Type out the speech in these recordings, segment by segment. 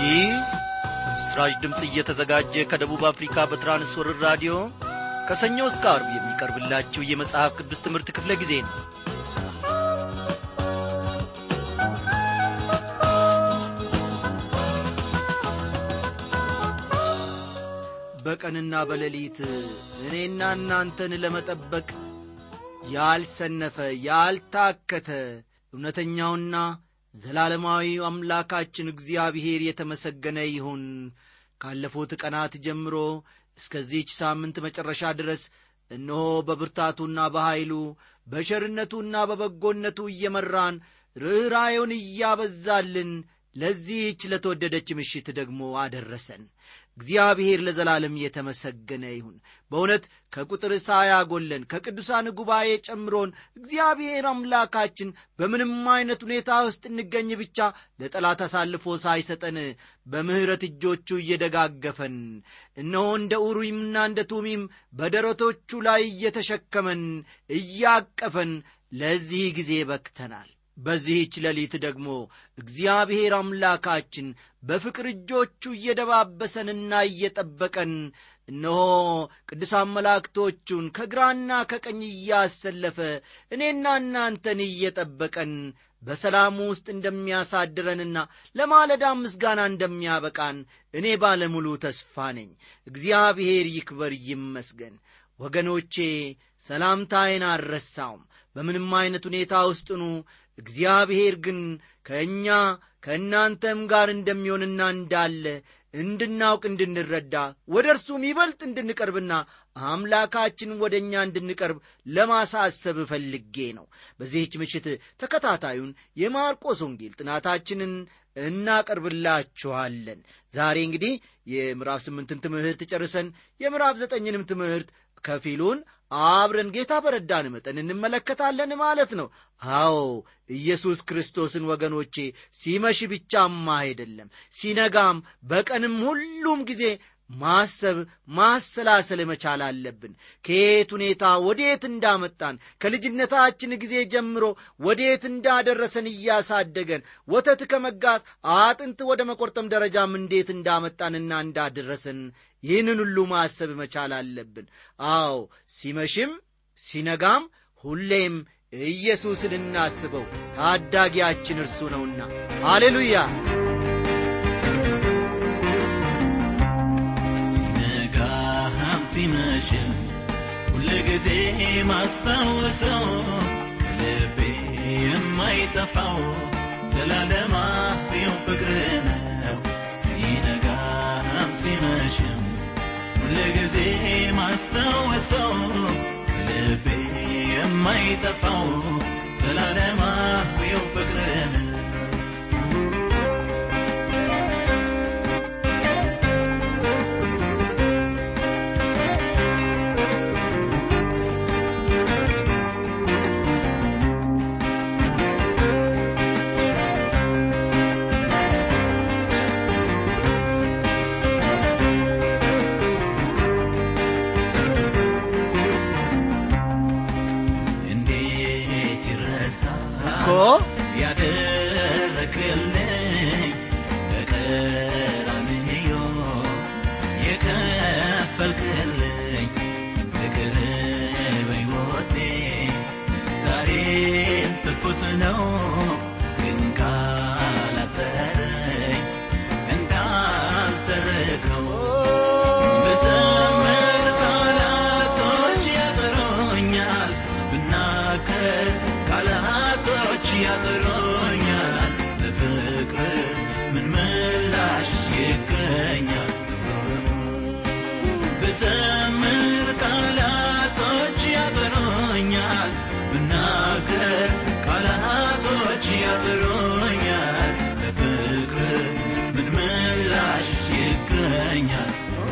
ይህ በምስራች ድምፅ እየተዘጋጀ ከደቡብ አፍሪካ በትራንስወርር ራዲዮ ከሰኞ እስከ አርብ የሚቀርብላችሁ የመጽሐፍ ቅዱስ ትምህርት ክፍለ ጊዜ ነው በቀንና በሌሊት እኔና እናንተን ለመጠበቅ ያልሰነፈ ያልታከተ እውነተኛውና ዘላለማዊ አምላካችን እግዚአብሔር የተመሰገነ ይሁን ካለፉት ቀናት ጀምሮ እስከዚህች ሳምንት መጨረሻ ድረስ እነሆ በብርታቱና በኀይሉ በቸርነቱና በበጎነቱ እየመራን ርኅራዩን እያበዛልን ለዚህች ለተወደደች ምሽት ደግሞ አደረሰን እግዚአብሔር ለዘላለም የተመሰገነ ይሁን በእውነት ከቁጥር ሳያጎለን ከቅዱሳን ጉባኤ ጨምሮን እግዚአብሔር አምላካችን በምንም አይነት ሁኔታ ውስጥ እንገኝ ብቻ ለጠላት አሳልፎ ሳይሰጠን በምሕረት እጆቹ እየደጋገፈን እነሆ እንደ ኡሪምና እንደ ቱሚም በደረቶቹ ላይ እየተሸከመን እያቀፈን ለዚህ ጊዜ በክተናል በዚህች ሌሊት ደግሞ እግዚአብሔር አምላካችን በፍቅር እጆቹ እየደባበሰንና እየጠበቀን እነሆ ቅዱሳን መላእክቶቹን ከግራና ከቀኝ እያሰለፈ እኔና እናንተን እየጠበቀን በሰላም ውስጥ እንደሚያሳድረንና ለማለዳ ምስጋና እንደሚያበቃን እኔ ባለሙሉ ተስፋ ነኝ እግዚአብሔር ይክበር ይመስገን ወገኖቼ ሰላምታዬን አልረሳውም በምንም አይነት ሁኔታ ውስጥኑ እግዚአብሔር ግን ከእኛ ከእናንተም ጋር እንደሚሆንና እንዳለ እንድናውቅ እንድንረዳ ወደ እርሱም ይበልጥ እንድንቀርብና አምላካችን ወደ እኛ እንድንቀርብ ለማሳሰብ ፈልጌ ነው በዚህች ምሽት ተከታታዩን የማርቆስ ወንጌል ጥናታችንን እናቀርብላችኋለን ዛሬ እንግዲህ የምዕራፍ ስምንትን ትምህርት ጨርሰን የምዕራፍ ዘጠኝንም ትምህርት ከፊሉን አብረን ጌታ በረዳን መጠን እንመለከታለን ማለት ነው አዎ ኢየሱስ ክርስቶስን ወገኖቼ ሲመሽ ብቻማ አይደለም ሲነጋም በቀንም ሁሉም ጊዜ ማሰብ ማሰላሰል መቻል አለብን ከየት ሁኔታ ወዴት እንዳመጣን ከልጅነታችን ጊዜ ጀምሮ ወዴት እንዳደረሰን እያሳደገን ወተት ከመጋት አጥንት ወደ መቆርጠም ደረጃም እንዴት እንዳመጣንና እንዳደረሰን ይህንን ሁሉ ማሰብ መቻል አለብን አዎ ሲመሽም ሲነጋም ሁሌም ኢየሱስን እናስበው ታዳጊያችን እርሱ ነውና ሃሌሉያ ሲመሽም ሁል ጊዜ ማስታወሰው ልቤ የማይጠፋው ዘላለማዊው ፍቅር ነው ሲነጋም ሲመሽም ሁል ጊዜ ማስታወሰው ልቤ የማይጠፋው ዘላለማዊው ፍቅር ነው እኮ ያደረክልኝ በቀራንዮ የከፈልክልኝ ፍቅር በሕይወቴ ዛሬም ትኩስ ነው ግን ካላጠረኝ እንዳልተረከው ብዘምር ቃላቶች ያጥሮኛል ብናገር ቃላቶች ያጥሮኛል ለፍቅር ምን ምላሽ ይገኛል ብዘምር ቃላቶች ያጥሮኛል ብናገር ቃላቶች ያጥሮኛል ለፍቅር ምን ምላሽ ይገኛል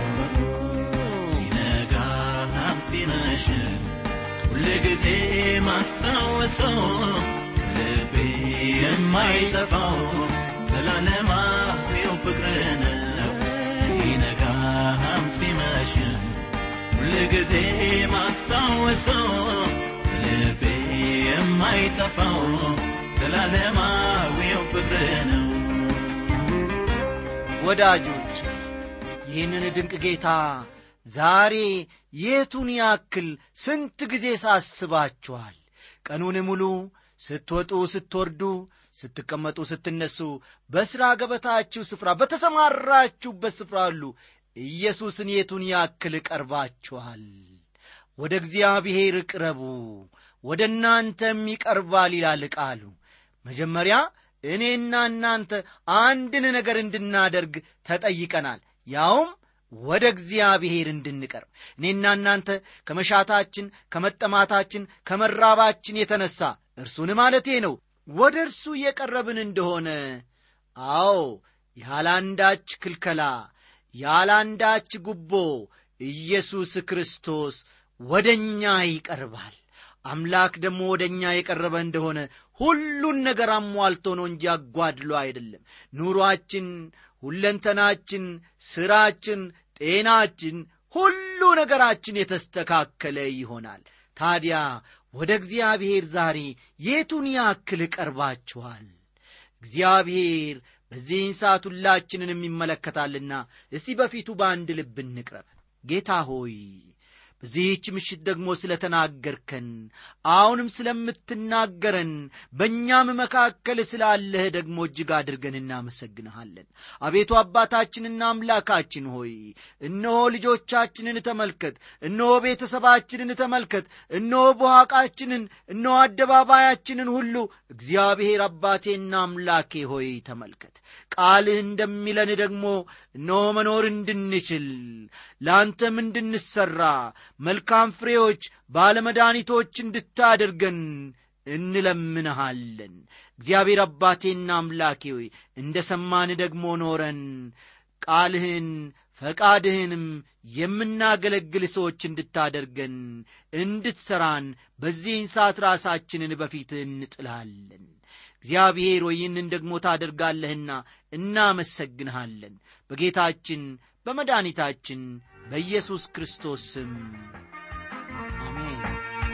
ሲነጋም ሲመሽም ሁልጊዜ ማስታወሰው ልቤ የማይጠፋው ዘላለማዊው ፍቅር ነው ሲነጋም ሲመሽም ሁልጊዜ ማስታወሰው ልቤ የማይጠፋው ዘላለማዊው ፍቅር ነው ወዳጆች ይህንን ድንቅ ጌታ ዛሬ የቱን ያክል ስንት ጊዜ ሳስባችኋል ቀኑን ሙሉ ስትወጡ ስትወርዱ ስትቀመጡ ስትነሱ በሥራ ገበታችሁ ስፍራ በተሰማራችሁበት ስፍራ ሁሉ ኢየሱስን የቱን ያክል ቀርባችኋል ወደ እግዚአብሔር ቅረቡ ወደ እናንተም ይቀርባል ይላል ቃሉ መጀመሪያ እኔና እናንተ አንድን ነገር እንድናደርግ ተጠይቀናል ያውም ወደ እግዚአብሔር እንድንቀርብ እኔና እናንተ ከመሻታችን ከመጠማታችን ከመራባችን የተነሳ እርሱን ማለቴ ነው ወደ እርሱ የቀረብን እንደሆነ አዎ ያላንዳች ክልከላ ያላንዳች ጉቦ ኢየሱስ ክርስቶስ ወደ እኛ ይቀርባል አምላክ ደግሞ ወደ እኛ የቀረበ እንደሆነ ሁሉን ነገር አሟልቶ ነው እንጂ አጓድሎ አይደለም ኑሯችን ሁለንተናችን ሥራችን ጤናችን ሁሉ ነገራችን የተስተካከለ ይሆናል ታዲያ ወደ እግዚአብሔር ዛሬ የቱን ያክል ቀርባችኋል እግዚአብሔር በዚህን ሰዓት ሁላችንን ይመለከታልና እስቲ በፊቱ በአንድ ልብ እንቅረብ ጌታ ሆይ በዚህች ምሽት ደግሞ ስለ ተናገርከን አሁንም ስለምትናገረን በእኛም መካከል ስላለህ ደግሞ እጅግ አድርገን እናመሰግንሃለን አቤቱ አባታችንና አምላካችን ሆይ እነሆ ልጆቻችንን ተመልከት እነሆ ቤተሰባችንን ተመልከት እነሆ በኋቃችንን እነሆ አደባባያችንን ሁሉ እግዚአብሔር አባቴና አምላኬ ሆይ ተመልከት ቃልህ እንደሚለን ደግሞ እነሆ መኖር እንድንችል ለአንተም እንድንሠራ መልካም ፍሬዎች ባለመድኃኒቶች እንድታደርገን እንለምንሃለን እግዚአብሔር አባቴና አምላኬ ሆይ እንደ ሰማን ደግሞ ኖረን ቃልህን ፈቃድህንም የምናገለግል ሰዎች እንድታደርገን እንድትሠራን በዚህን ሰዓት ራሳችንን በፊት እንጥልሃለን እግዚአብሔር ሆይ ይህንን ደግሞ ታደርጋለህና እናመሰግንሃለን በጌታችን በመድኃኒታችን በኢየሱስ ክርስቶስ ስም አሜን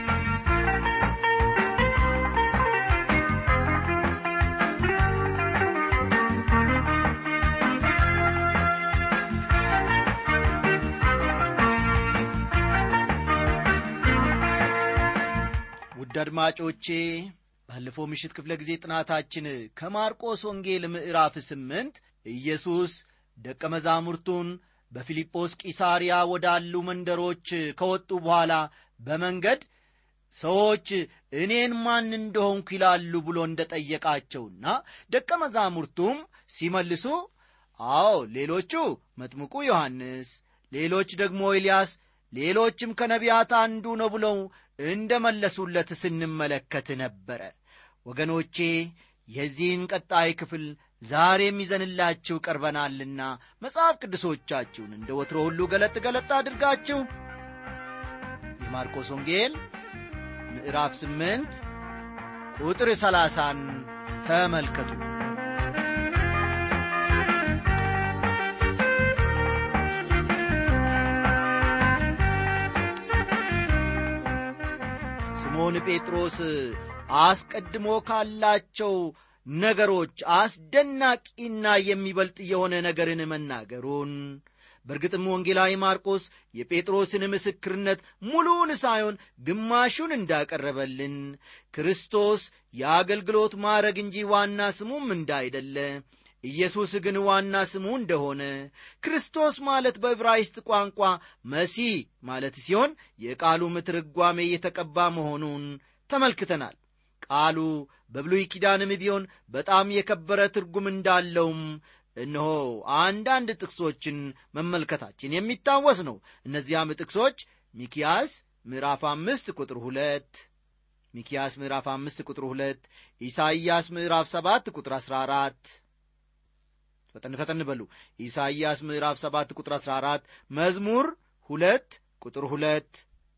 ውድ አድማጮቼ ባለፈው ምሽት ክፍለ ጊዜ ጥናታችን ከማርቆስ ወንጌል ምዕራፍ ስምንት ኢየሱስ ደቀ መዛሙርቱን በፊልጶስ ቂሳርያ ወዳሉ መንደሮች ከወጡ በኋላ በመንገድ ሰዎች እኔን ማን እንደሆንኩ ይላሉ ብሎ እንደ ጠየቃቸውና ደቀ መዛሙርቱም ሲመልሱ አዎ ሌሎቹ መጥምቁ ዮሐንስ ሌሎች ደግሞ ኤልያስ ሌሎችም ከነቢያት አንዱ ነው ብለው እንደ መለሱለት ስንመለከት ነበረ ወገኖቼ የዚህን ቀጣይ ክፍል ዛሬም ይዘንላችሁ ቀርበናልና መጽሐፍ ቅዱሶቻችሁን እንደ ወትሮ ሁሉ ገለጥ ገለጥ አድርጋችሁ የማርቆስ ወንጌል ምዕራፍ ስምንት ቁጥር ሰላሳን ተመልከቱ ስምዖን ጴጥሮስ አስቀድሞ ካላቸው ነገሮች አስደናቂና የሚበልጥ የሆነ ነገርን መናገሩን በእርግጥም ወንጌላዊ ማርቆስ የጴጥሮስን ምስክርነት ሙሉውን ሳይሆን ግማሹን እንዳቀረበልን ክርስቶስ የአገልግሎት ማዕረግ እንጂ ዋና ስሙም እንዳይደለ ኢየሱስ ግን ዋና ስሙ እንደሆነ ክርስቶስ ማለት በዕብራይስጥ ቋንቋ መሲህ ማለት ሲሆን የቃሉም ትርጓሜ የተቀባ መሆኑን ተመልክተናል ቃሉ በብሉይ ኪዳንም ቢሆን በጣም የከበረ ትርጉም እንዳለውም እነሆ አንዳንድ ጥቅሶችን መመልከታችን የሚታወስ ነው እነዚያም ጥቅሶች ሚኪያስ ምዕራፍ አምስት ቁጥር ሁለት ሚኪያስ ምዕራፍ አምስት ቁጥር ሁለት ኢሳይያስ ምዕራፍ ሰባት ቁጥር አሥራ አራት ፈጠን ፈጠን በሉ ኢሳይያስ ምዕራፍ ሰባት ቁጥር አሥራ አራት መዝሙር ሁለት ቁጥር ሁለት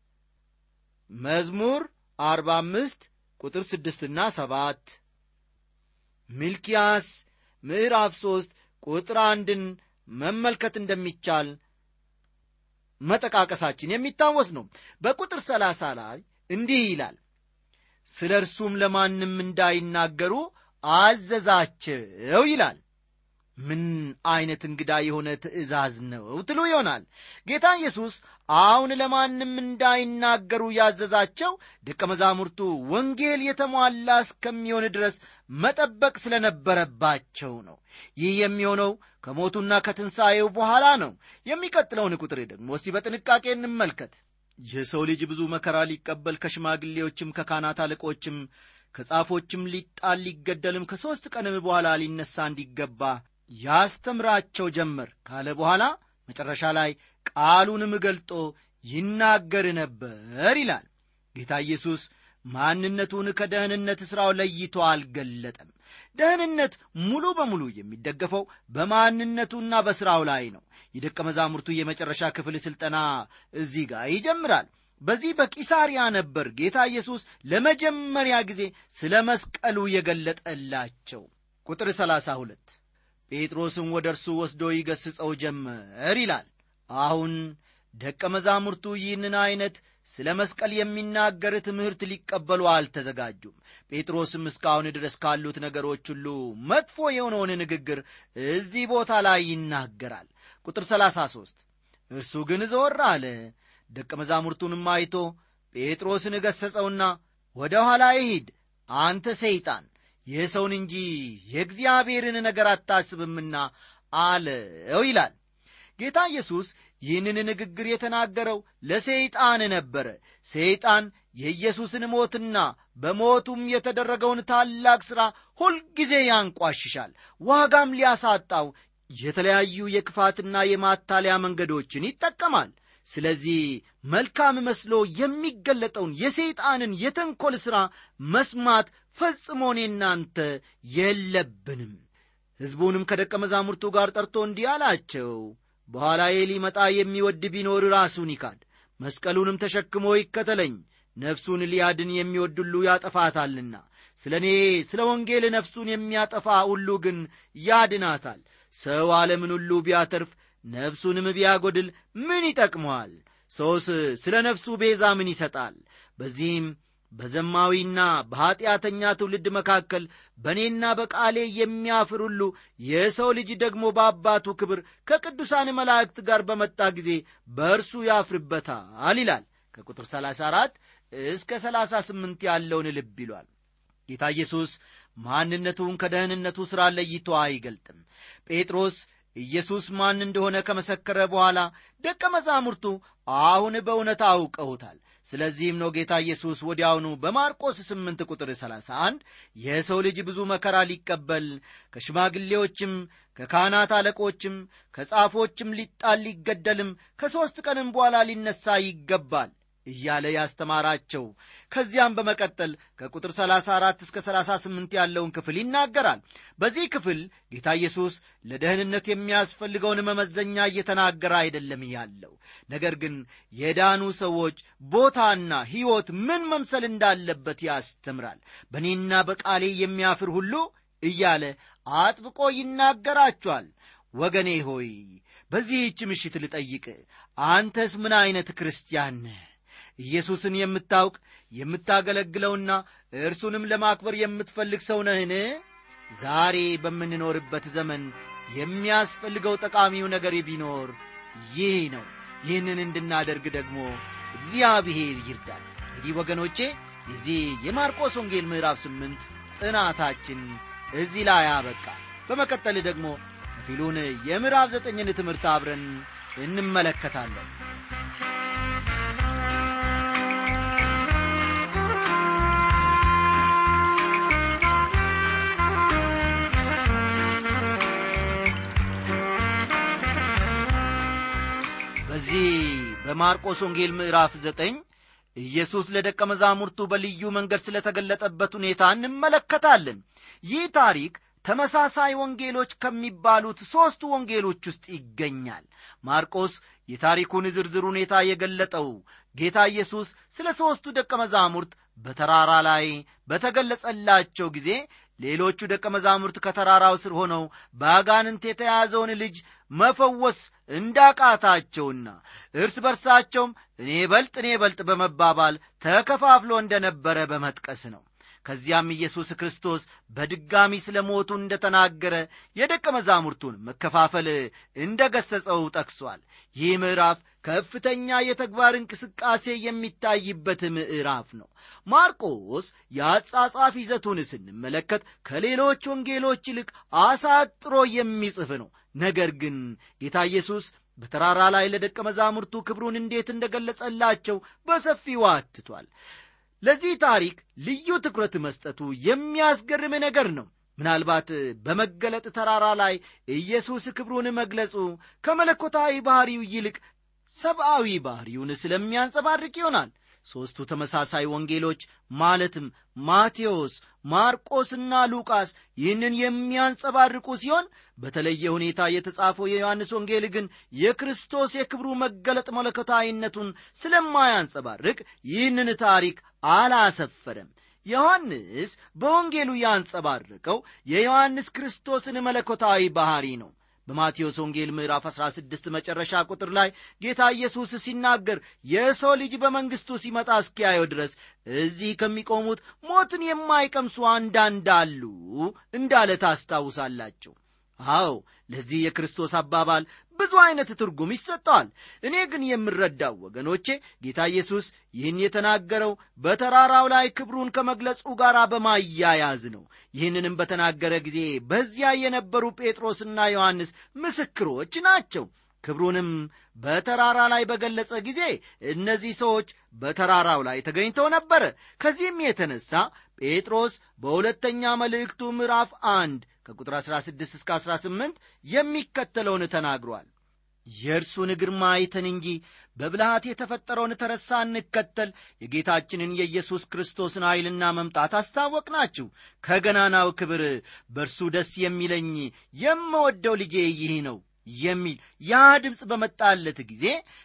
መዝሙር አርባ አምስት ቁጥር ስድስትና ሰባት ሚልኪያስ ምዕራፍ ሦስት ቁጥር አንድን መመልከት እንደሚቻል መጠቃቀሳችን የሚታወስ ነው በቁጥር ሰላሳ ላይ እንዲህ ይላል ስለ እርሱም ለማንም እንዳይናገሩ አዘዛቸው ይላል ምን ዐይነት እንግዳ የሆነ ትእዛዝ ነው ትሉ ይሆናል ጌታ ኢየሱስ አሁን ለማንም እንዳይናገሩ ያዘዛቸው ደቀ መዛሙርቱ ወንጌል የተሟላ እስከሚሆን ድረስ መጠበቅ ስለነበረባቸው ነው ይህ የሚሆነው ከሞቱና ከትንሣኤው በኋላ ነው የሚቀጥለውን ቁጥር ደግሞ እስቲ በጥንቃቄ እንመልከት የሰው ልጅ ብዙ መከራ ሊቀበል ከሽማግሌዎችም ከካህናት አለቆችም ከጻፎችም ሊጣል ሊገደልም ከሦስት ቀንም በኋላ ሊነሣ እንዲገባ ያስተምራቸው ጀመር ካለ በኋላ መጨረሻ ላይ ቃሉንም ገልጦ ይናገር ነበር ይላል ጌታ ኢየሱስ ማንነቱን ከደህንነት ሥራው ለይቶ አልገለጠም ደህንነት ሙሉ በሙሉ የሚደገፈው በማንነቱና በሥራው ላይ ነው የደቀ መዛሙርቱ የመጨረሻ ክፍል ሥልጠና እዚህ ጋር ይጀምራል በዚህ በቂሳሪያ ነበር ጌታ ኢየሱስ ለመጀመሪያ ጊዜ ስለ መስቀሉ የገለጠላቸው ቁጥር 32 ጴጥሮስም ወደ እርሱ ወስዶ ይገስጸው ጀመር ይላል አሁን ደቀ መዛሙርቱ ይህንን ዐይነት ስለ መስቀል የሚናገር ትምህርት ሊቀበሉ አልተዘጋጁም ጴጥሮስም እስካሁን ድረስ ካሉት ነገሮች ሁሉ መጥፎ የሆነውን ንግግር እዚህ ቦታ ላይ ይናገራል ቁጥር 33 እርሱ ግን ዞር አለ ደቀ መዛሙርቱንም አይቶ ጴጥሮስን ገሠጸውና ወደ ኋላ ይሂድ አንተ ሰይጣን የሰውን እንጂ የእግዚአብሔርን ነገር አታስብምና አለው ይላል ጌታ ኢየሱስ ይህንን ንግግር የተናገረው ለሰይጣን ነበረ ሰይጣን የኢየሱስን ሞትና በሞቱም የተደረገውን ታላቅ ሥራ ሁልጊዜ ያንቋሽሻል ዋጋም ሊያሳጣው የተለያዩ የክፋትና የማታለያ መንገዶችን ይጠቀማል ስለዚህ መልካም መስሎ የሚገለጠውን የሰይጣንን የተንኰል ሥራ መስማት ፈጽሞ እኔ እናንተ የለብንም ሕዝቡንም ከደቀ መዛሙርቱ ጋር ጠርቶ እንዲህ አላቸው በኋላዬ ሊመጣ የሚወድ ቢኖር ራሱን ይካድ መስቀሉንም ተሸክሞ ይከተለኝ ነፍሱን ሊያድን የሚወድ ሁሉ ያጠፋታልና ስለ እኔ ስለ ወንጌል ነፍሱን የሚያጠፋ ሁሉ ግን ያድናታል ሰው ዓለምን ሁሉ ቢያተርፍ ነፍሱንም ቢያጐድል ምን ይጠቅመዋል ሰውስ ስለ ነፍሱ ቤዛ ምን ይሰጣል በዚህም በዘማዊና በኀጢአተኛ ትውልድ መካከል በእኔና በቃሌ የሚያፍር ሁሉ የሰው ልጅ ደግሞ በአባቱ ክብር ከቅዱሳን መላእክት ጋር በመጣ ጊዜ በእርሱ ያፍርበታል ይላል ከቁጥር 34 እስከ 38 ያለውን ልብ ይሏል ጌታ ኢየሱስ ማንነቱን ከደህንነቱ ሥራ ለይቶ አይገልጥም ጴጥሮስ ኢየሱስ ማን እንደሆነ ከመሰከረ በኋላ ደቀ መዛሙርቱ አሁን በእውነት አውቀውታል ስለዚህም ነው ጌታ ኢየሱስ ወዲያውኑ በማርቆስ 8 ቁጥር 31 የሰው ልጅ ብዙ መከራ ሊቀበል ከሽማግሌዎችም ከካህናት አለቆችም ከጻፎችም ሊጣል ሊገደልም ከሦስት ቀንም በኋላ ሊነሣ ይገባል እያለ ያስተማራቸው ከዚያም በመቀጠል ከቁጥር 34 እስከ 38 ያለውን ክፍል ይናገራል በዚህ ክፍል ጌታ ኢየሱስ ለደህንነት የሚያስፈልገውን መመዘኛ እየተናገረ አይደለም ያለው ነገር ግን የዳኑ ሰዎች ቦታና ሕይወት ምን መምሰል እንዳለበት ያስተምራል በእኔና በቃሌ የሚያፍር ሁሉ እያለ አጥብቆ ይናገራቸዋል ወገኔ ሆይ በዚህች ምሽት ልጠይቅ አንተስ ምን ዐይነት ክርስቲያን ነህ ኢየሱስን የምታውቅ የምታገለግለውና እርሱንም ለማክበር የምትፈልግ ሰው ነህን ዛሬ በምንኖርበት ዘመን የሚያስፈልገው ጠቃሚው ነገር ቢኖር ይህ ነው ይህንን እንድናደርግ ደግሞ እግዚአብሔር ይርዳል እንግዲህ ወገኖቼ የዚህ የማርቆስ ወንጌል ምዕራፍ ስምንት ጥናታችን እዚህ ላይ አበቃ በመቀጠል ደግሞ ከፊሉን የምዕራፍ ዘጠኝን ትምህርት አብረን እንመለከታለን በዚህ በማርቆስ ወንጌል ምዕራፍ ዘጠኝ ኢየሱስ ለደቀ መዛሙርቱ በልዩ መንገድ ስለተገለጠበት ሁኔታ እንመለከታለን ይህ ታሪክ ተመሳሳይ ወንጌሎች ከሚባሉት ሦስቱ ወንጌሎች ውስጥ ይገኛል ማርቆስ የታሪኩን ዝርዝር ሁኔታ የገለጠው ጌታ ኢየሱስ ስለ ሦስቱ ደቀ መዛሙርት በተራራ ላይ በተገለጸላቸው ጊዜ ሌሎቹ ደቀ መዛሙርት ከተራራው ስር ሆነው በአጋንንት የተያዘውን ልጅ መፈወስ እንዳቃታቸውና እርስ በርሳቸውም እኔ በልጥ እኔ በልጥ በመባባል ተከፋፍሎ እንደነበረ በመጥቀስ ነው ከዚያም ኢየሱስ ክርስቶስ በድጋሚ ስለ ሞቱ እንደ ተናገረ የደቀ መዛሙርቱን መከፋፈል እንደ ገሠጸው ጠቅሷል ይህ ምዕራፍ ከፍተኛ የተግባር እንቅስቃሴ የሚታይበት ምዕራፍ ነው ማርቆስ የአጻጻፍ ይዘቱን ስንመለከት ከሌሎች ወንጌሎች ይልቅ አሳጥሮ የሚጽፍ ነው ነገር ግን ጌታ ኢየሱስ በተራራ ላይ ለደቀ መዛሙርቱ ክብሩን እንዴት እንደገለጸላቸው በሰፊው አትቷል ለዚህ ታሪክ ልዩ ትኩረት መስጠቱ የሚያስገርም ነገር ነው ምናልባት በመገለጥ ተራራ ላይ ኢየሱስ ክብሩን መግለጹ ከመለኮታዊ ባሕሪው ይልቅ ሰብአዊ ባሕሪውን ስለሚያንጸባርቅ ይሆናል ሦስቱ ተመሳሳይ ወንጌሎች ማለትም ማቴዎስ ማርቆስና ሉቃስ ይህንን የሚያንጸባርቁ ሲሆን በተለየ ሁኔታ የተጻፈው የዮሐንስ ወንጌል ግን የክርስቶስ የክብሩ መገለጥ መለኮታዊነቱን ስለማያንጸባርቅ ይህንን ታሪክ አላሰፈረም ዮሐንስ በወንጌሉ ያንጸባረቀው የዮሐንስ ክርስቶስን መለኮታዊ ባሕሪ ነው በማቴዎስ ወንጌል ምዕራፍ 16 መጨረሻ ቁጥር ላይ ጌታ ኢየሱስ ሲናገር የሰው ልጅ በመንግሥቱ ሲመጣ እስኪያየው ድረስ እዚህ ከሚቆሙት ሞትን የማይቀምሱ አንዳንድ አሉ እንዳለ ታስታውሳላችሁ አዎ ለዚህ የክርስቶስ አባባል ብዙ አይነት ትርጉም ይሰጠዋል እኔ ግን የምረዳው ወገኖቼ ጌታ ኢየሱስ ይህን የተናገረው በተራራው ላይ ክብሩን ከመግለጹ ጋር በማያያዝ ነው ይህንንም በተናገረ ጊዜ በዚያ የነበሩ ጴጥሮስና ዮሐንስ ምስክሮች ናቸው ክብሩንም በተራራ ላይ በገለጸ ጊዜ እነዚህ ሰዎች በተራራው ላይ ተገኝተው ነበረ ከዚህም የተነሳ ጴጥሮስ በሁለተኛ መልእክቱ ምዕራፍ አንድ ከቁጥር 16 እስከ 18 የሚከተለውን ተናግሯል የእርሱን ግርማ አይተን እንጂ በብልሃት የተፈጠረውን ተረሳ እንከተል የጌታችንን የኢየሱስ ክርስቶስን ኃይልና መምጣት አስታወቅናችሁ ከገናናው ክብር በእርሱ ደስ የሚለኝ የምወደው ልጄ ይህ ነው የሚል ያ ድምፅ በመጣለት ጊዜ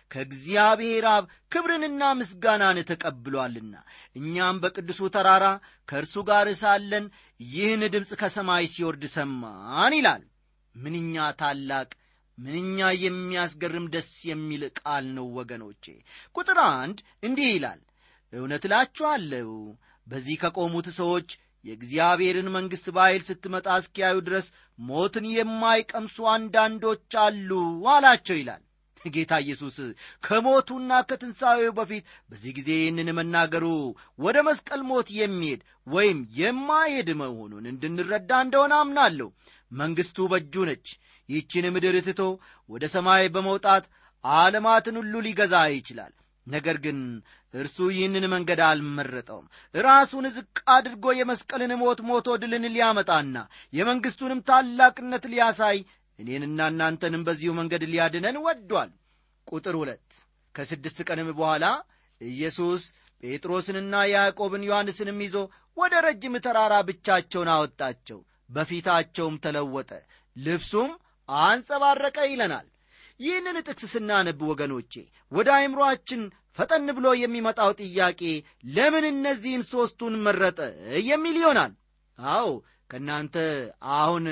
ከእግዚአብሔር አብ ክብርንና ምስጋናን ተቀብሏልና እኛም በቅዱሱ ተራራ ከእርሱ ጋር ሳለን ይህን ድምፅ ከሰማይ ሲወርድ ሰማን ይላል ምንኛ ታላቅ ምንኛ የሚያስገርም ደስ የሚል ቃል ነው ወገኖቼ ቁጥር አንድ እንዲህ ይላል እውነት እላችኋለሁ በዚህ ከቆሙት ሰዎች የእግዚአብሔርን መንግሥት በኃይል ስትመጣ እስኪያዩ ድረስ ሞትን የማይቀምሱ አንዳንዶች አሉ አላቸው ይላል ጌታ ኢየሱስ ከሞቱና ከትንሣኤው በፊት በዚህ ጊዜ ይህንን መናገሩ ወደ መስቀል ሞት የሚሄድ ወይም የማይሄድ መሆኑን እንድንረዳ እንደሆነ አምናለሁ መንግሥቱ በእጁ ነች ይህችን ምድር ትቶ ወደ ሰማይ በመውጣት ዓለማትን ሁሉ ሊገዛ ይችላል ነገር ግን እርሱ ይህንን መንገድ አልመረጠውም ራሱን ዝቅ አድርጎ የመስቀልን ሞት ሞቶ ድልን ሊያመጣና የመንግሥቱንም ታላቅነት ሊያሳይ እኔንና እናንተንም በዚሁ መንገድ ሊያድነን ወዷል ቁጥር ሁለት ከስድስት ቀንም በኋላ ኢየሱስ ጴጥሮስንና ያዕቆብን ዮሐንስንም ይዞ ወደ ረጅም ተራራ ብቻቸውን አወጣቸው በፊታቸውም ተለወጠ ልብሱም አንጸባረቀ ይለናል ይህንን ጥቅስ ስናነብ ወገኖቼ ወደ አይምሮአችን ፈጠን ብሎ የሚመጣው ጥያቄ ለምን እነዚህን ሦስቱን መረጠ የሚል ይሆናል አዎ ከእናንተ አሁን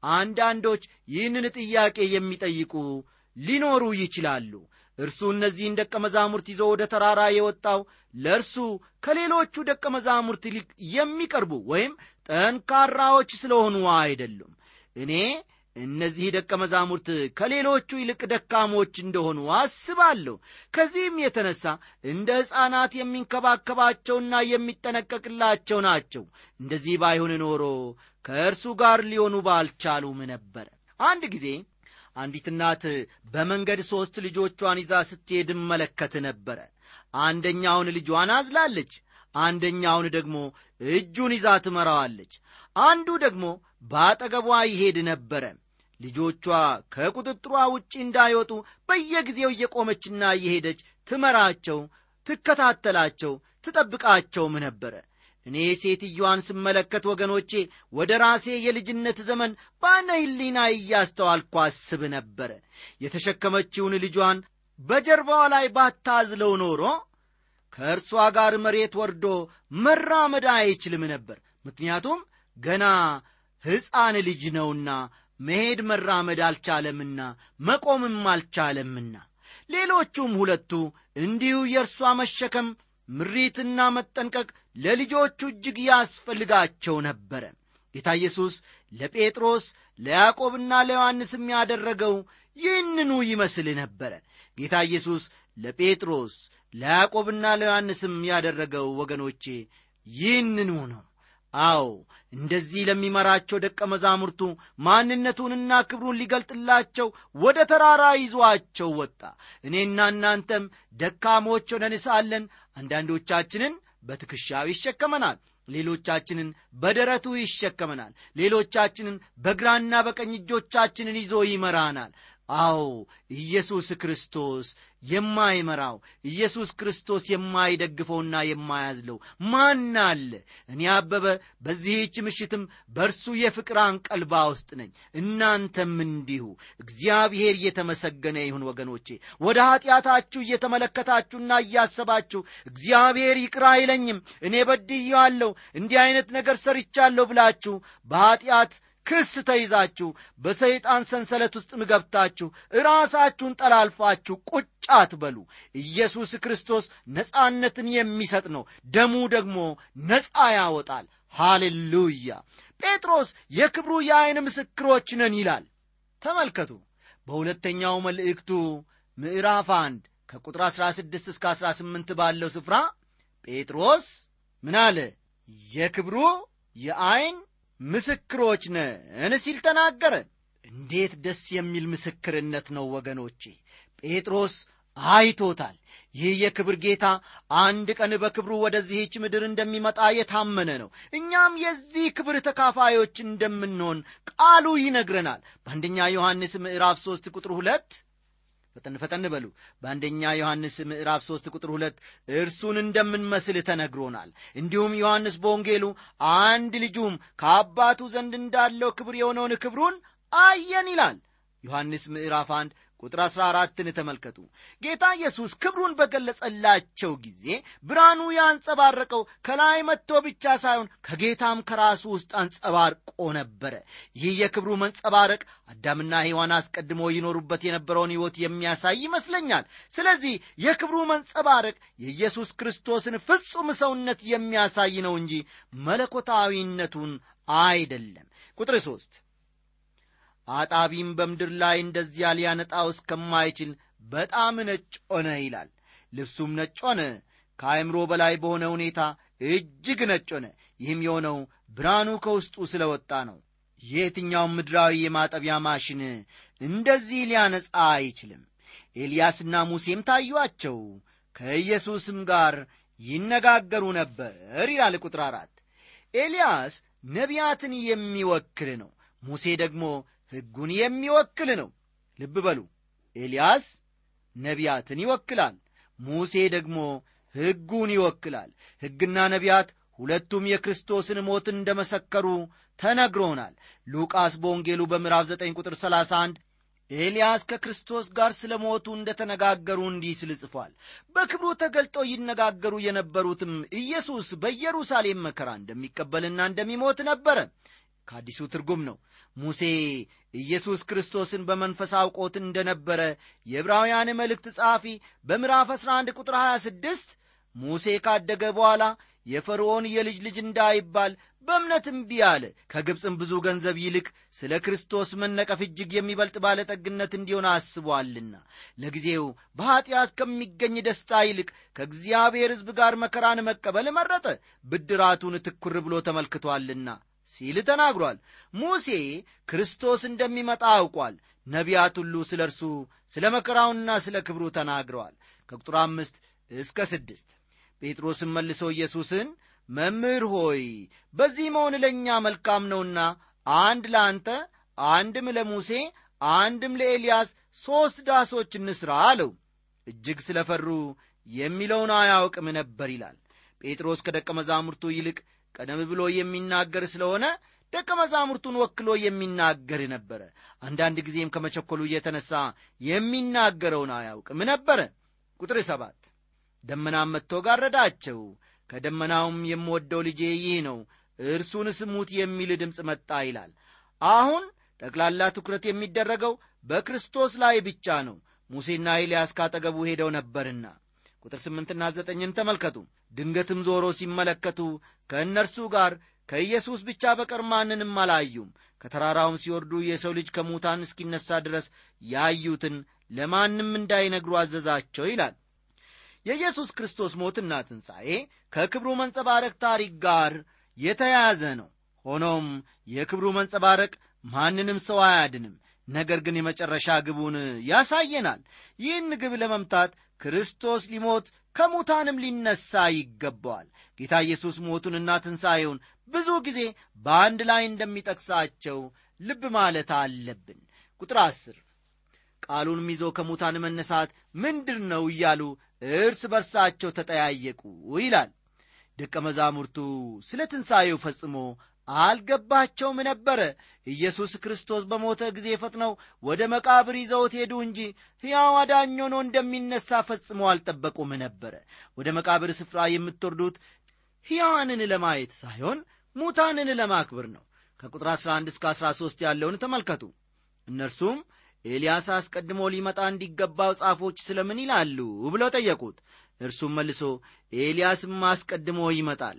አንዳንዶች ይህንን ጥያቄ የሚጠይቁ ሊኖሩ ይችላሉ እርሱ እነዚህን ደቀ መዛሙርት ይዞ ወደ ተራራ የወጣው ለእርሱ ከሌሎቹ ደቀ መዛሙርት ይልቅ የሚቀርቡ ወይም ጠንካራዎች ስለሆኑ አይደሉም እኔ እነዚህ ደቀ መዛሙርት ከሌሎቹ ይልቅ ደካሞች እንደሆኑ አስባለሁ ከዚህም የተነሳ እንደ ሕፃናት የሚንከባከባቸውና የሚጠነቀቅላቸው ናቸው እንደዚህ ባይሆን ኖሮ ከእርሱ ጋር ሊሆኑ ባልቻሉም ነበረ አንድ ጊዜ አንዲት እናት በመንገድ ሦስት ልጆቿን ይዛ ስትሄድ መለከት ነበረ አንደኛውን ልጇን አዝላለች አንደኛውን ደግሞ እጁን ይዛ ትመራዋለች አንዱ ደግሞ በአጠገቧ ይሄድ ነበረ ልጆቿ ከቁጥጥሯ ውጪ እንዳይወጡ በየጊዜው እየቆመችና እየሄደች ትመራቸው ትከታተላቸው ትጠብቃቸውም ነበረ እኔ ሴትዮዋን ስመለከት ወገኖቼ ወደ ራሴ የልጅነት ዘመን በአነ ህሊና እያስተዋልኩ አስብ ነበረ የተሸከመችውን ልጇን በጀርባዋ ላይ ባታዝለው ኖሮ ከእርሷ ጋር መሬት ወርዶ መራመድ አይችልም ነበር ምክንያቱም ገና ሕፃን ልጅ ነውና መሄድ መራመድ አልቻለምና መቆምም አልቻለምና ሌሎቹም ሁለቱ እንዲሁ የእርሷ መሸከም ምሪትና መጠንቀቅ ለልጆቹ እጅግ ያስፈልጋቸው ነበረ ጌታ ኢየሱስ ለጴጥሮስ ለያዕቆብና ለዮሐንስም ያደረገው ይህንኑ ይመስል ነበረ ጌታ ኢየሱስ ለጴጥሮስ ለያዕቆብና ለዮሐንስም ያደረገው ወገኖቼ ይህንኑ ነው አዎ እንደዚህ ለሚመራቸው ደቀ መዛሙርቱ ማንነቱንና ክብሩን ሊገልጥላቸው ወደ ተራራ ይዟቸው ወጣ እኔና እናንተም ደካሞች ሆነን ሳለን አንዳንዶቻችንን በትከሻው ይሸከመናል ሌሎቻችንን በደረቱ ይሸከመናል ሌሎቻችንን በግራና በቀኝ እጆቻችንን ይዞ ይመራናል አዎ ኢየሱስ ክርስቶስ የማይመራው ኢየሱስ ክርስቶስ የማይደግፈውና የማያዝለው ማን አለ እኔ አበበ በዚህች ምሽትም በእርሱ የፍቅር አንቀልባ ውስጥ ነኝ እናንተም እንዲሁ እግዚአብሔር እየተመሰገነ ይሁን ወገኖቼ ወደ ኀጢአታችሁ እየተመለከታችሁና እያሰባችሁ እግዚአብሔር ይቅር አይለኝም እኔ በድያለሁ እንዲህ ዐይነት ነገር ሰርቻለሁ ብላችሁ በኀጢአት ክስ ተይዛችሁ በሰይጣን ሰንሰለት ውስጥ ገብታችሁ ራሳችሁን ጠላልፋችሁ ቁጭ አትበሉ ኢየሱስ ክርስቶስ ነፃነትን የሚሰጥ ነው ደሙ ደግሞ ነፃ ያወጣል ሃሌሉያ ጴጥሮስ የክብሩ የዐይን ምስክሮች ነን ይላል ተመልከቱ በሁለተኛው መልእክቱ ምዕራፍ አንድ ከቁጥር 16 እስከ 18 ባለው ስፍራ ጴጥሮስ ምን አለ የክብሩ የዐይን ምስክሮች ነን ሲል ተናገረ እንዴት ደስ የሚል ምስክርነት ነው ወገኖቼ ጴጥሮስ አይቶታል ይህ የክብር ጌታ አንድ ቀን በክብሩ ወደዚህች ምድር እንደሚመጣ የታመነ ነው እኛም የዚህ ክብር ተካፋዮች እንደምንሆን ቃሉ ይነግረናል በአንደኛ ዮሐንስ ምዕራፍ 3 ቁጥር ሁለት ፈጠን ፈጠን በሉ በአንደኛ ዮሐንስ ምዕራፍ 3 ቁጥር 2 እርሱን እንደምንመስል ተነግሮናል እንዲሁም ዮሐንስ በወንጌሉ አንድ ልጁም ከአባቱ ዘንድ እንዳለው ክብር የሆነውን ክብሩን አየን ይላል ዮሐንስ ምዕራፍ 1 ቁጥር 14ን ተመልከቱ ጌታ ኢየሱስ ክብሩን በገለጸላቸው ጊዜ ብርሃኑ ያንጸባረቀው ከላይ መጥቶ ብቻ ሳይሆን ከጌታም ከራሱ ውስጥ አንጸባርቆ ነበረ ይህ የክብሩ መንጸባረቅ አዳምና ሔዋን አስቀድሞ ይኖሩበት የነበረውን ሕይወት የሚያሳይ ይመስለኛል ስለዚህ የክብሩ መንጸባረቅ የኢየሱስ ክርስቶስን ፍጹም ሰውነት የሚያሳይ ነው እንጂ መለኮታዊነቱን አይደለም ቁጥር ሦስት አጣቢም በምድር ላይ እንደዚያ ሊያነጣው እስከማይችል በጣም ነጭ ሆነ ይላል ልብሱም ነጭ ሆነ ከአእምሮ በላይ በሆነ ሁኔታ እጅግ ነጭ ሆነ ይህም የሆነው ብርሃኑ ከውስጡ ስለ ወጣ ነው የትኛውም ምድራዊ የማጠቢያ ማሽን እንደዚህ ሊያነጻ አይችልም ኤልያስና ሙሴም ታዩአቸው ከኢየሱስም ጋር ይነጋገሩ ነበር ይላል ቁጥር አራት ኤልያስ ነቢያትን የሚወክል ነው ሙሴ ደግሞ ሕጉን የሚወክል ነው ልብ በሉ ኤልያስ ነቢያትን ይወክላል ሙሴ ደግሞ ሕጉን ይወክላል ሕግና ነቢያት ሁለቱም የክርስቶስን ሞት እንደ መሰከሩ ተነግሮናል ሉቃስ በወንጌሉ በምዕራፍ 9 ቁጥር 31 ኤልያስ ከክርስቶስ ጋር ስለ ሞቱ እንደ ተነጋገሩ እንዲህ ስል ጽፏል በክብሩ ተገልጠው ይነጋገሩ የነበሩትም ኢየሱስ በኢየሩሳሌም መከራ እንደሚቀበልና እንደሚሞት ነበረ ከአዲሱ ትርጉም ነው ሙሴ ኢየሱስ ክርስቶስን በመንፈስ አውቆት እንደነበረ የዕብራውያን መልእክት ጸሐፊ በምዕራፍ 11 ቁጥር 26 ሙሴ ካደገ በኋላ የፈርዖን የልጅ ልጅ እንዳይባል በእምነት እምቢ አለ ከግብፅም ብዙ ገንዘብ ይልቅ ስለ ክርስቶስ መነቀፍ እጅግ የሚበልጥ ባለጠግነት እንዲሆን አስቧልና ለጊዜው በኀጢአት ከሚገኝ ደስታ ይልቅ ከእግዚአብሔር ሕዝብ ጋር መከራን መቀበል መረጠ ብድራቱን ትኩር ብሎ ተመልክቶአልና ሲል ተናግሯል ሙሴ ክርስቶስ እንደሚመጣ አውቋል ነቢያት ሁሉ ስለ እርሱ ስለ መከራውና ስለ ክብሩ ተናግረዋል ከቁጥር አምስት እስከ ስድስት ጴጥሮስም መልሶ ኢየሱስን መምህር ሆይ በዚህ መሆን ለእኛ መልካም ነውና አንድ ለአንተ አንድም ለሙሴ አንድም ለኤልያስ ሦስት ዳሶች እንስራ አለው እጅግ ስለ ፈሩ የሚለውን አያውቅም ነበር ይላል ጴጥሮስ ከደቀ መዛሙርቱ ይልቅ ቀደም ብሎ የሚናገር ስለሆነ ደቀ መዛሙርቱን ወክሎ የሚናገር ነበረ አንዳንድ ጊዜም ከመቸኮሉ እየተነሳ የሚናገረውን አያውቅም ነበረ ቁጥር ሰባት ደመናም መጥቶ ጋረዳቸው ከደመናውም የምወደው ልጄ ይህ ነው እርሱን ስሙት የሚል ድምፅ መጣ ይላል አሁን ጠቅላላ ትኩረት የሚደረገው በክርስቶስ ላይ ብቻ ነው ሙሴና ኤልያስ ካጠገቡ ሄደው ነበርና ቁጥር ስምንትና ዘጠኝን ተመልከቱ ድንገትም ዞሮ ሲመለከቱ ከእነርሱ ጋር ከኢየሱስ ብቻ በቀር ማንንም አላዩም ከተራራውም ሲወርዱ የሰው ልጅ ከሙታን እስኪነሳ ድረስ ያዩትን ለማንም እንዳይነግሩ አዘዛቸው ይላል የኢየሱስ ክርስቶስ ሞትና ትንሣኤ ከክብሩ መንጸባረቅ ታሪክ ጋር የተያያዘ ነው ሆኖም የክብሩ መንጸባረቅ ማንንም ሰው አያድንም ነገር ግን የመጨረሻ ግቡን ያሳየናል ይህን ግብ ለመምታት ክርስቶስ ሊሞት ከሙታንም ሊነሳ ይገባዋል ጌታ ኢየሱስ ሞቱንና ትንሣኤውን ብዙ ጊዜ በአንድ ላይ እንደሚጠቅሳቸው ልብ ማለት አለብን ቁጥር አስር ቃሉንም ይዞ ከሙታን መነሳት ምንድር ነው እያሉ እርስ በርሳቸው ተጠያየቁ ይላል ደቀ መዛሙርቱ ስለ ትንሣኤው ፈጽሞ አልገባቸውም ነበረ ኢየሱስ ክርስቶስ በሞተ ጊዜ ፈጥነው ወደ መቃብር ይዘውት ሄዱ እንጂ ሕያው አዳኝ ሆኖ እንደሚነሳ ፈጽሞ አልጠበቁም ነበረ ወደ መቃብር ስፍራ የምትወርዱት ሕያዋንን ለማየት ሳይሆን ሙታንን ለማክብር ነው ከቁጥር 11 እስከ 13 ያለውን ተመልከቱ እነርሱም ኤልያስ አስቀድሞ ሊመጣ እንዲገባው ጻፎች ስለምን ይላሉ ብለው ጠየቁት እርሱም መልሶ ኤልያስም አስቀድሞ ይመጣል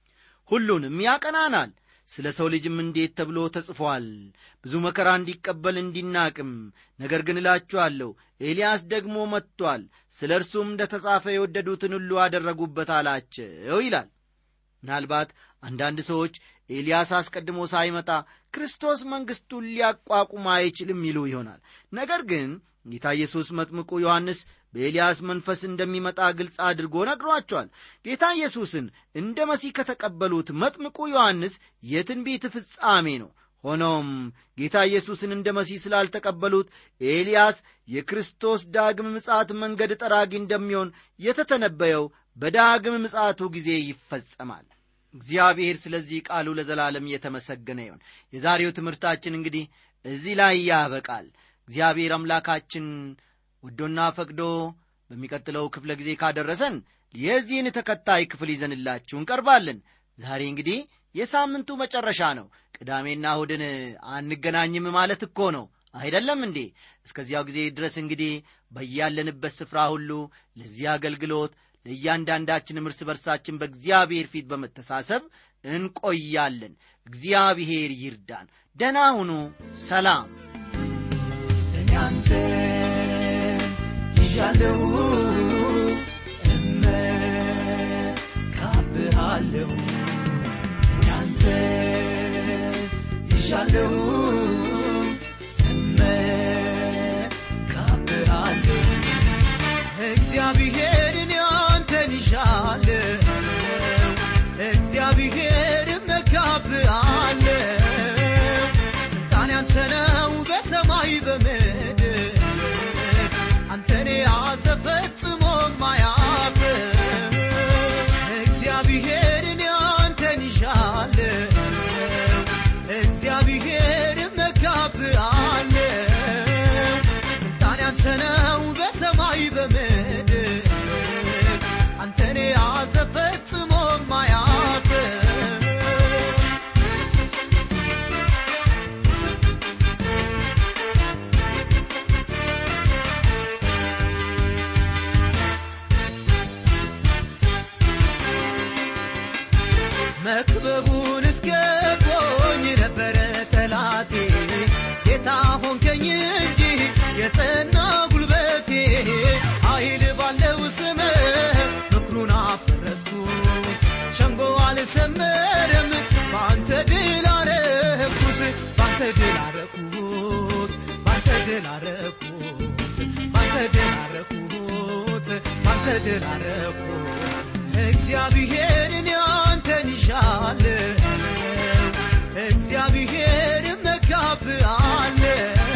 ሁሉንም ያቀናናል ስለ ሰው ልጅም እንዴት ተብሎ ተጽፏል ብዙ መከራ እንዲቀበል እንዲናቅም ነገር ግን እላችኋለሁ ኤልያስ ደግሞ መጥቶአል ስለ እርሱም እንደ ተጻፈ የወደዱትን ሁሉ አደረጉበት አላቸው ይላል ምናልባት አንዳንድ ሰዎች ኤልያስ አስቀድሞ ሳይመጣ ክርስቶስ መንግሥቱን ሊያቋቁም አይችልም ይሉ ይሆናል ነገር ግን ጌታ ኢየሱስ መጥምቁ ዮሐንስ በኤልያስ መንፈስ እንደሚመጣ ግልጽ አድርጎ ነግሯቸዋል ጌታ ኢየሱስን እንደ መሲህ ከተቀበሉት መጥምቁ ዮሐንስ የትንቢት ፍጻሜ ነው ሆኖም ጌታ ኢየሱስን እንደ መሲህ ስላልተቀበሉት ኤልያስ የክርስቶስ ዳግም ምጽአት መንገድ ጠራጊ እንደሚሆን የተተነበየው በዳግም ምጽአቱ ጊዜ ይፈጸማል እግዚአብሔር ስለዚህ ቃሉ ለዘላለም እየተመሰገነ ይሆን የዛሬው ትምህርታችን እንግዲህ እዚህ ላይ ያበቃል እግዚአብሔር አምላካችን ወዶና ፈቅዶ በሚቀጥለው ክፍለ ጊዜ ካደረሰን የዚህን ተከታይ ክፍል ይዘንላችሁ እንቀርባለን ዛሬ እንግዲህ የሳምንቱ መጨረሻ ነው ቅዳሜና እሁድን አንገናኝም ማለት እኮ ነው አይደለም እንዴ እስከዚያው ጊዜ ድረስ እንግዲህ በያለንበት ስፍራ ሁሉ ለዚህ አገልግሎት ለእያንዳንዳችንም እርስ በርሳችን በእግዚአብሔር ፊት በመተሳሰብ እንቆያለን እግዚአብሔር ይርዳን ደና ሁኑ ሰላም እናንተ ይዣለሁ እመካብሃለሁ እናንተ ይዣለሁ እመካብሃለሁ እግዚአብሔርን አንተን ይዣለሁ እግዚአብሔር እመካብሃለሁ ስልጣን ያንተ ነው በሰማይ በምድር አንተን ያዘ ፈጽሞ ማያፍ እግዚአብሔርን አንተን ይሻለሁ እግዚአብሔር እመካብሃለሁ ስልጣን ያንተ ነው በሰማይ በምድር አንተን ያዘ ፈጽሞ ማያፍ መክበቡን እስገቦኝ ነበረ ጠላቴ ጌታ ሆንከኝ እንጂ የጸና ጉልበቴ ኃይል ባለው ስም ምክሩን አፈረስኩ ሸንጎ አልሰመረም በአንተ ድል አረኩት በአንተ ድል አረኩት በአንተ ድል አረኩት በአንተ ድል አረኩት በአንተ ድል አረኩት እግዚአብሔርን አንተን ይሻለሁ እግዚአብሔር እመካብሃለሁ